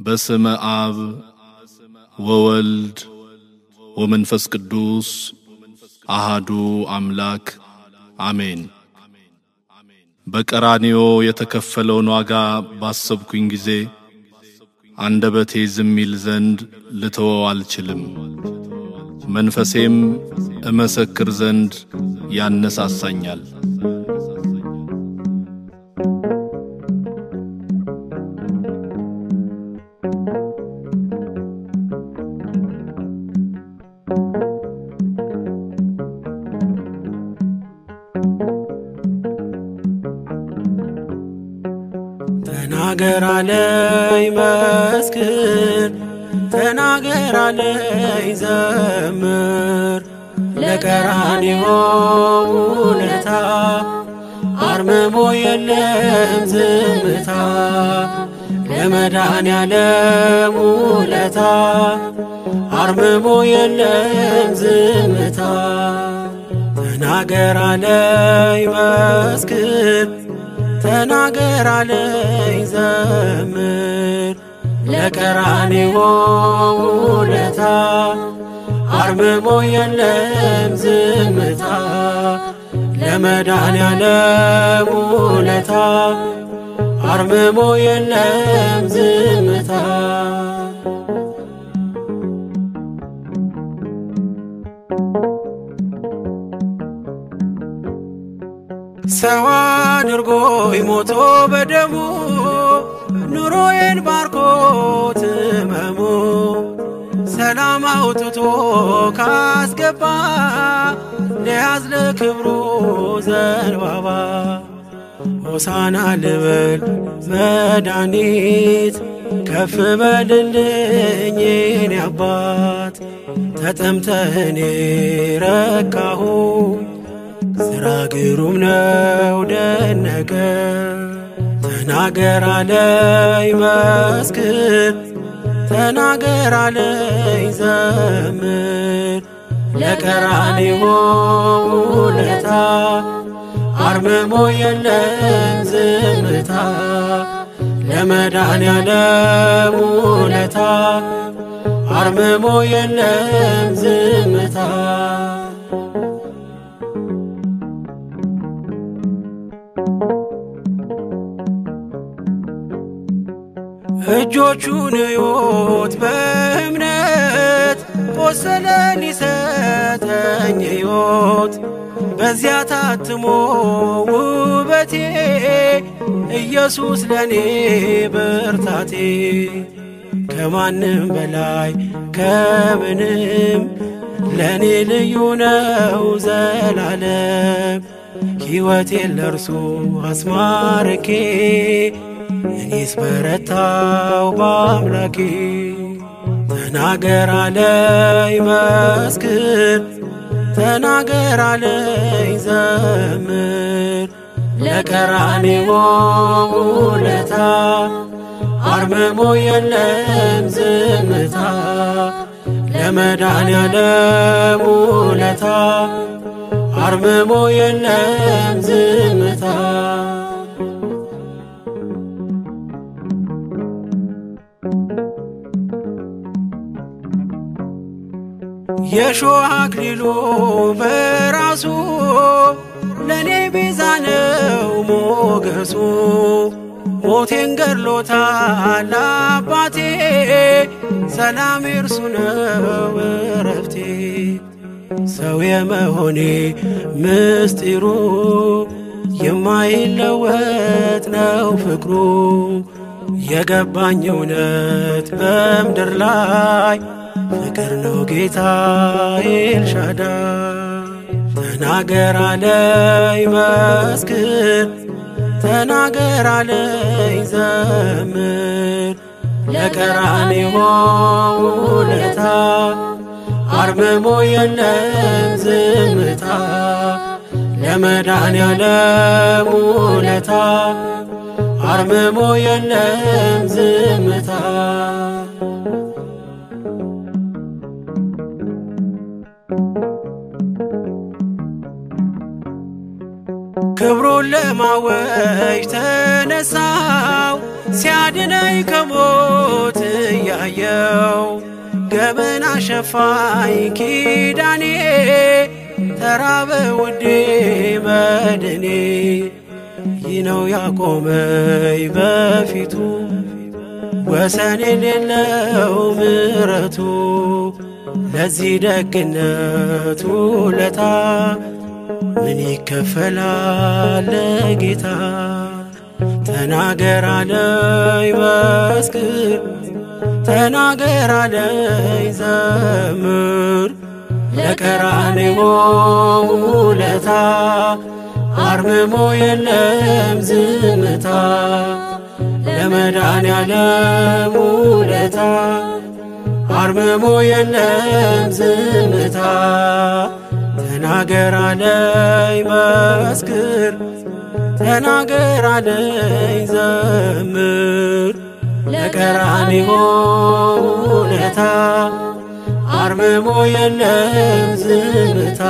በስመ አብ ወወልድ ወመንፈስ ቅዱስ አሃዱ አምላክ አሜን። በቀራንዮ የተከፈለውን ዋጋ ባሰብኩኝ ጊዜ አንደበቴ ዝም ይል ዘንድ ልተወው አልችልም። መንፈሴም እመሰክር ዘንድ ያነሳሳኛል። ተናገር አለኝ መስክር፣ ተናገር አለኝ ዘምር፣ ለቀራንዮ ውለታ አርምሞ የለም ዝምታ፣ ለመድኃኔዓለም ውለታ አርምሞ የለም ዝምታ። ተናገር አለኝ መስክር ተናገር አለኝ ዘምር ለቀራንዮ ውለታ አርምሞ የለም ዝምታ ለመድኃኔዓለም ውለታ አርምሞ የለም ዝምታ ሰው አድርጎኝ ሞቶ በደሙ ኑሮዬን ባርኮት ሕመሙ ሰላም አውጥቶ ካስገባ ለያዝ ለክብሩ ዘንባባ ሆሳና ልበል መድኃኒት ከፍ በልልኝ የኔ አባት ተጠምተህ እኔ ረካሁ ስራ ግሩም ነው ደነቀ። ተናገር አለኝ መስክር፣ ተናገር አለኝ ዘምር ለቀራንዮ ውለታ አርምሞ የለም ዝምታ ለመድኃኔዓለም ውለታ አርምሞ የለም ዝምታ እጆቹን እዩት በእምነት ቆሰለን ሊሰጠኝ ሕይወት በዚያ ታትሞ ውበቴ ኢየሱስ ለኔ ብርታቴ ከማንም በላይ ከምንም ለኔ ልዩ ነው ዘላለም ሕይወቴን ለእርሱ አስማርኬ እኔስ በረታው በአምላኬ ተናገር አለኝ መስክር ተናገር አለኝ ዘምር ለቀራንዮ ውለታ አርምሞ የለም ዝምታ ለመድኃኔዓለም ውለታ አርምሞ የለም ዝምታ የሾህ አክሊሉ በራሱ ለእኔ ቤዛ ነው ሞገሱ ሞቴን ገድሎታል አባቴ ሰላም እርሱ ነው እረፍቴ ሰው የመሆኔ ምስጢሩ የማይለወጥ ነው ፍቅሩ የገባኝ እውነት በምድር ላይ ፍቅር ነው ጌታ ኤልሻዳይ ተናገር አለኝ መስክር ተናገር አለኝ ዘምር ለቀራንዮ ውለታ አርምሞ የለም ዝምታ ለመድኃኔዓለም ውለታ አርምሞ የለም ዝምታ ክብሩን ለማወጅ ተነሳው ሲያድነኝ ከሞት የሌለው ገበና ሸፋኝ ኪዳኔ ተራበ ውዴ መድኔ ይህ ነው ያቆመኝ በፊቱ ወሰን የሌለው ምሕረቱ ለዚህ ደግነቱ ለታ ምን ይከፈላል ለጌታ? ተናገር አለኝ መስክር፣ ተናገር አለኝ ዘምር ለቀራንዮ ውለታ አርምሞ የለም ዝምታ ለመድኃኔዓለም ውለታ አርምሞ የለም ዝምታ ተናገር አለኝ መስክር ተናገር አለኝ ዘምር ለቀራንዮ ውለታ አርምሞ የለም ዝምታ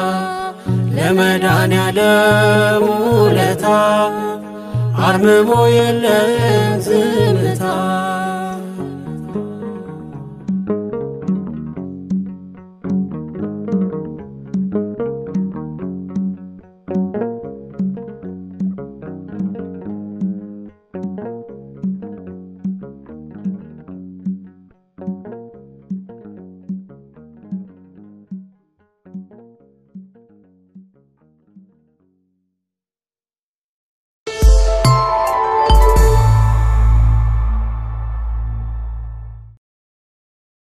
ለመድኃኔዓለም ውለታ አርምሞ የለም ዝምታ